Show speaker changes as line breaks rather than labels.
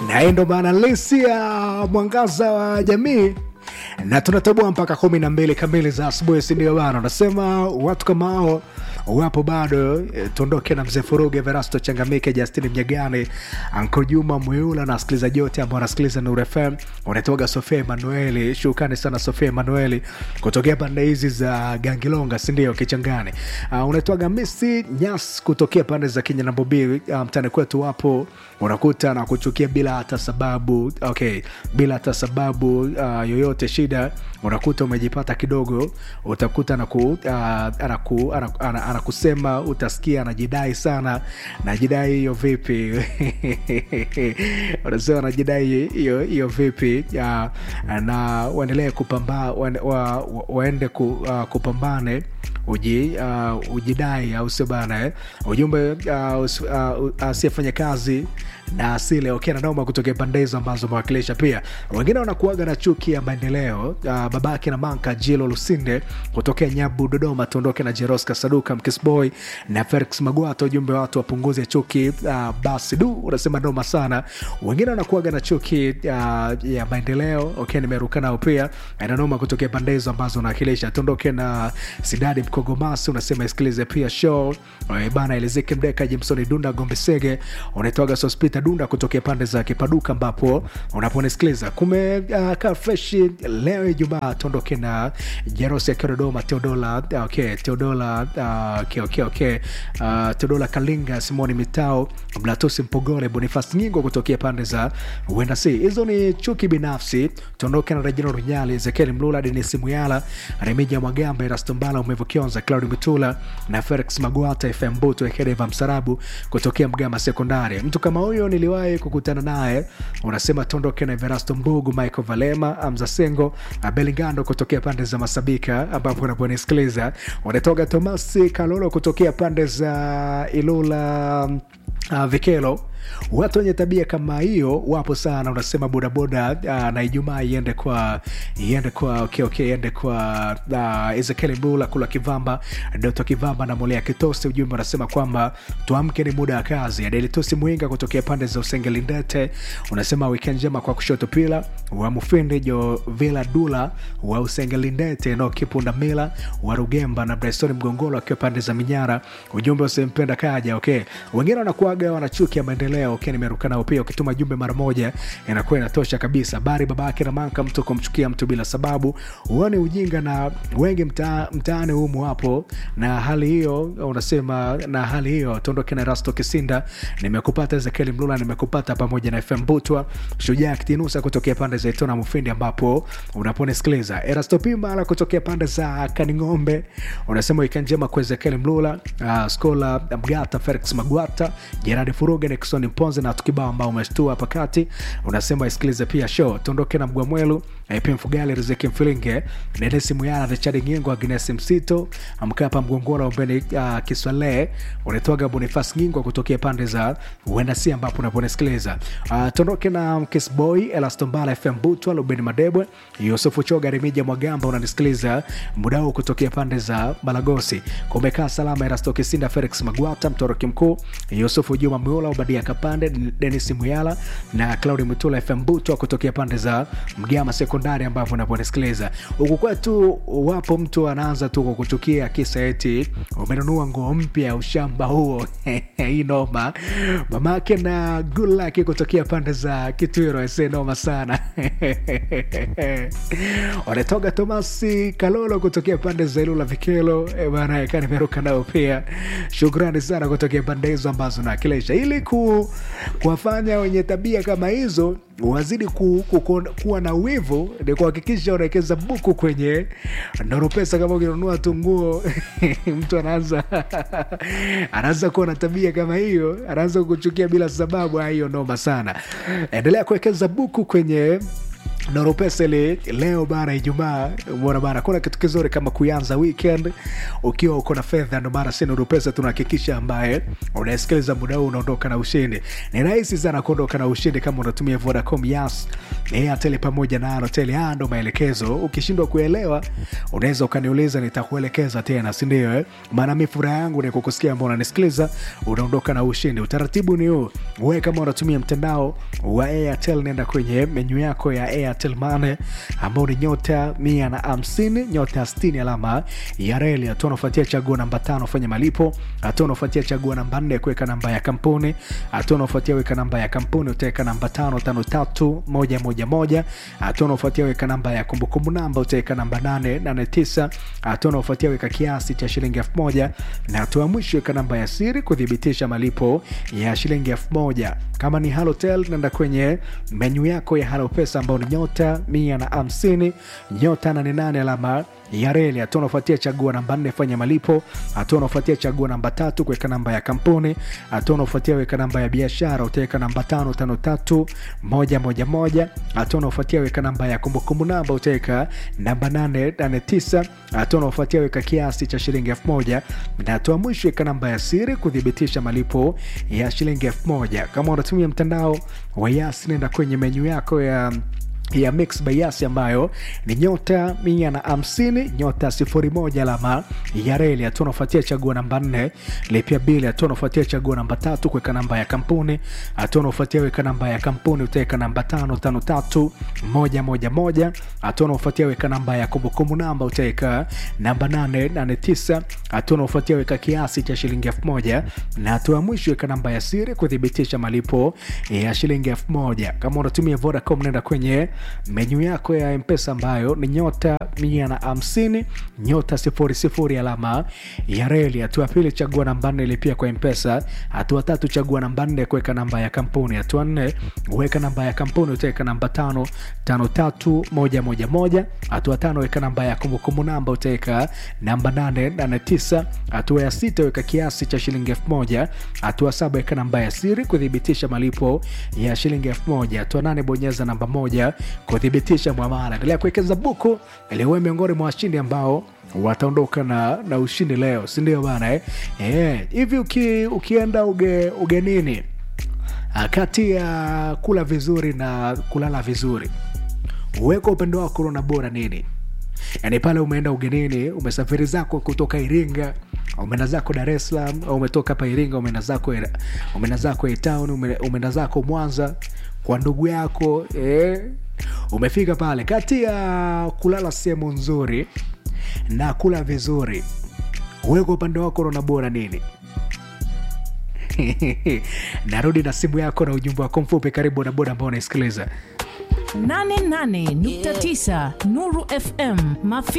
na hii ndo maana lisi ya mwangaza wa jamii na tunatoboa mpaka kumi na mbili kamili za asubuhi, sindio bana? Unasema watu kama hao wapo bado. E, tuondoke na mzee Furuge, Verasto Changamike, Justini Mnyagani, Anko Juma Mwiula na wasikilizaji wote ambao wanasikiliza Nuru FM. Unatoga Sofia Emanueli, shukrani sana Sofia Emanueli kutokea pande hizi za Gangilonga, sindio? Kichangani. Uh, unatoga Misi Nyas kutokea pande za Kenya na Bobi. Uh, mtani kwetu wapo unakuta na kuchukia bila hata sababu okay, bila hata sababu uh, yoyote shida unakuta umejipata kidogo, utakuta anaku, uh, anaku, anaku, anaku, anakusema utasikia anajidai sana. Najidai hiyo vipi? unasema anajidai hiyo hiyo vipi? uh, na waendelee kupamba wa, wa, waende ku, uh, kupambane uji, uh, ujidai au sio bana eh? Ujumbe uh, uh, asiyefanya kazi na asile okay, na noma kutokea pande hizo ambazo umewakilisha. Pia wengine wanakuaga na chuki ya maendeleo uh, babake na manka Jilo Lusinde kutokea Nyabu Dodoma, tuondoke na Jeroska Saduka Mkisboy na Felix Magwata. Ujumbe watu wapunguze chuki uh, basi du unasema noma sana. Wengine wanakuaga na chuki uh, ya maendeleo okay, nimeruka nao pia na noma kutokea pande hizo ambazo unawakilisha. Tuondoke na Sidadi Mkogomasi unasema isikilize pia show bana, Elizeki Mdeka Jimsoni Dunda Gombesege unaitwaga Sospita Dunda kutokea pande za Kipaduka ambapo unaponisikiliza kumekaa uh, freshi leo Ijumaa. Tuondoke na Jerosi akiwa Dodoma, Teodola okay, Teodola uh, okay, okay, okay. Uh, Teodola Kalinga, Simoni Mitao, Mlatusi Mpogole, Bonifas Nyingo kutokea pande za uenda si hizo ni chuki binafsi. Tuondoke na Rejina Runyali, Ezekiel Mlula, Denisi Muyala, Remija Mwagamba, Erastombala, Umevu Kionza, Claudi Mitula na Felix Magwata, FM Buto, Ekedeva Msarabu kutokea Mgama Sekondari. Mtu kama huyo niliwahi kukutana naye. Unasema tuondoke na Everasto Mbugu, Michael Valema, Amza Sengo, Belingando kutokea pande za Masabika ambapo unaponisikiliza. Unatoka Tomasi Kalolo kutokea pande za Ilula uh, Vikelo watu wenye tabia kama hiyo wapo sana. Unasema bodaboda uh, na Ijumaa iende kwa iende kwa okay, okay, iende kwa uh, Ezekiel Mbula kula Kivamba, Doto Kivamba na Molea Kitosi. Ujumbe unasema kwamba tuamke, ni muda wa kazi. Adelitosi Mwinga kutokea pande za Usengelindete unasema weekend njema kwa kushoto pila wa Mufindi Jo Vila Dula wa Usengelindete no Kipunda Mila wa Rugemba na Bryson Mgongolo akiwa pande za Minyara. Ujumbe usimpenda kaja. Okay, wengine wanakuaga wanachukia maendeleo Okay, nimeruka nao pia. Ukituma jumbe mara moja inakuwa inatosha kabisa. Habari babake na manka, mtu kumchukia mtu bila sababu huoni ujinga, na wengi mta, mtaani humu hapo. Na hali hiyo unasema, na hali hiyo tuondoke na Rasto Kisinda, nimekupata Ezekiel Mlula, nimekupata pamoja na FM Butwa, Shujaa Kitinusa kutokea pande za Itona Mufindi, ambapo unaponisikiliza Erasto Pimala kutokea pande za Kaning'ombe, unasema wikendi njema kwa Ezekiel Mlula, uh, Skola Mgata, Felix Magwata, Gerard Furuga, Nixon Mponze na tukibao ambao umeshtua hapa kati, unasema isikilize pia show. Tuondoke na Mgwamwelu, P Mfugali, Riziki Mfilinge, Denesi Muyala, Richard Ngingo, Agnes Msito, Mkapa Mgongora, Umbeni uh, Kiswale, unatoaga Bonifas Ngingo kutokea pande za uenda si ambapo unaponisikiliza. Uh, tuondoke na Mkisboy, Elastombala, FM Butwa, Lubeni Madebwe, Yusufu Choga, Remija Mwagamba, unanisikiliza muda huu kutokea pande za Balagosi. Kumekaa salama, Erasto Kisinda, Felix Magwata, Mtoroki Mkuu, Yusufu Juma Miola, Ubadia Kapande, Denis Muyala na Claudi Mutula FM Butwa kutokea pande za Mgama Sekondari, ambapo unaponisikiliza huku kwetu. Wapo mtu anaanza tu kwa kuchukia kisa eti umenunua nguo mpya, ushamba huo hii noma. Mamake na Gulaki kutokea pande za Kitwiro, ese noma sana wanatoga Tomasi Kalolo kutokea pande za Ilula Vikelo bana, eka nimeruka nao pia. Shukrani sana kutokea pande hizo ambazo nawakilisha ili ku kuwafanya wenye tabia kama hizo wazidi ku, ku, ku, kuwa na wivu ni kuhakikisha unawekeza buku kwenye Nuru Pesa. Kama ukinunua tu nguo mtu anaanza anaanza kuwa na tabia kama hiyo, anaanza kuchukia bila sababu, hiyo noma sana. Endelea kuwekeza buku kwenye noropesele leo bana ijumaa bora bana kuna kitu kizuri kama kuanza weekend ukiwa uko na fedha ndo maana si noropesa tunahakikisha ambaye unasikiliza muda huu unaondoka na ushindi ni rahisi sana kuondoka na ushindi kama unatumia vodacom yas airtel pamoja na airtel haya ndo maelekezo ukishindwa kuelewa unaweza ukaniuliza nitakuelekeza tena sindio eh? maana mi furaha yangu ni kukusikia ambao unanisikiliza unaondoka na ushindi utaratibu ni huu we kama unatumia mtandao wa airtel nenda kwenye menyu yako ya airtel mane ambao ni nyota mia na hamsini nyota stini alama ya reli hatua unafuatia chaguo namba tano fanya malipo hatua unafuatia chaguo namba nne kuweka namba ya kampuni hatua unafuatia weka namba ya kampuni utaweka namba tano tano tatu moja moja moja hatua unafuatia weka namba ya kumbukumbu namba utaweka namba nane nane tisa hatua unaofuatia weka kiasi cha shilingi elfu moja na hatua ya mwisho weka namba ya siri kuthibitisha malipo ya shilingi elfu moja kama ni halotel nenda kwenye menyu yako ya halopesa ambao ni nyota mia na hamsini nyota nane nane alama ya reli hatua unaofuatia chagua namba nne fanya malipo hatua unaofuatia chagua namba tatu kuweka namba ya kampuni hatua unaofuatia weka namba ya biashara utaweka namba tano tano tatu moja moja moja hatua unaofuatia weka namba ya kumbukumbu namba utaweka namba nane nane tisa hatua unaofuatia weka kiasi cha shilingi elfu moja na hatua mwisho weka namba ya siri kuthibitisha malipo ya shilingi elfu moja kama unatumia mtandao wa yas nenda kwenye menyu yako ya ya mix bayasi ambayo ni nyota mia na hamsini nyota sifuri moja alama ya reli hatua unafuatia chagua namba nne lipia bili hatua unafuatia chagua namba tatu kuweka namba ya kampuni hatua unafuatia weka namba ya kampuni utaweka namba tano tano tatu moja moja moja hatua unafuatia weka namba ya kumbukumbu namba utaweka namba nane nane tisa hatua unafuatia weka kiasi cha shilingi elfu moja na hatua ya mwisho weka namba ya siri kuthibitisha malipo ya shilingi elfu moja kama unatumia vodacom nenda kwenye menyu yako ya mpesa ambayo ni nyota mia na hamsini nyota sifuri sifuri alama ya reli hatua pili chagua namba nne lipia kwa mpesa hatua tatu chagua namba nne kuweka namba ya kampuni hatua nne weka namba ya kampuni utaweka namba tano tano tatu moja moja moja hatua tano weka namba ya kumbukumbu namba utaweka namba nane nane tisa hatua ya sita weka kiasi cha shilingi elfu moja hatua saba weka namba ya siri kuthibitisha malipo ya shilingi elfu moja hatua nane bonyeza namba moja kuthibitisha mwamala endelea kuwekeza buku ili uwe miongoni mwa washindi ambao wataondoka na, na ushindi leo sindio bana eh? Eh, hivi uki, ukienda uge, ugenini ah, kati ya kula vizuri na kulala vizuri uweka upendo wako unaona bora nini yaani pale umeenda ugenini umesafiri zako kutoka iringa umeenda zako dar es salaam au umetoka hapa iringa umeenda zako umeenda zako town umeenda zako mwanza kwa ndugu yako eh, umefika pale kati ya kulala sehemu nzuri na kula vizuri uweka upande wako unaona bora nini narudi na simu yako na ujumbe wako mfupi karibu na boda ambao unaisikiliza
88.9 Nuru FM Mafi